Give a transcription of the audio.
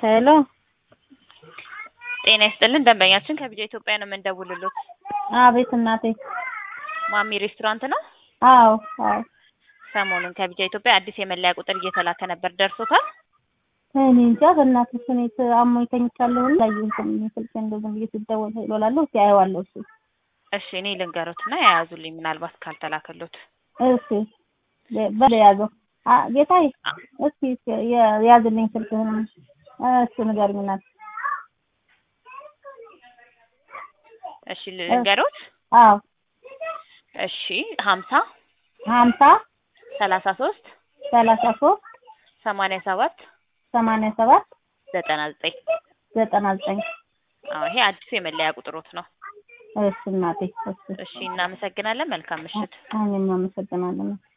ሄሎ ጤና ይስጥልን ደንበኛችን ከቢጃ ኢትዮጵያ ነው የምንደውልሎት። አቤት እናቴ። ማሚ ሬስቶራንት ነው። አዎ አዎ። ሰሞኑን ከቢጃ ኢትዮጵያ አዲስ የመለያ ቁጥር እየተላከ ነበር፣ ደርሶታል? እኔ እንጃ በእናትሽ እኔ አሞኝ ተኝቻለሁ። ላየሁትም ስልክ እንደው ዝም ብዬ ሲደወል ሄሎ እላለሁ። እስኪ አየዋለሁ። እሱ እሺ እኔ ልንገሮትና የያዙልኝ ምናልባት ካልተላከሎት። እሺ በለ ያዘው አ- ጌታዬ እስኪ እስኪ የ- ያዝልኝ ስልክህን እሱ ንገሪኝ እናት። እሺ ልንገሮት። አዎ እሺ ሀምሳ ሀምሳ ሰላሳ ሶስት ሰላሳ ሶስት ሰማንያ ሰባት ሰማንያ ሰባት ዘጠና ዘጠኝ ዘጠና ዘጠኝ አዎ ይሄ አዲሱ የመለያ ቁጥሮት ነው። እሺ እናቴ እሺ እሺ እናመሰግናለን። መልካም ምሽት። እኔም አመሰግናለሁ።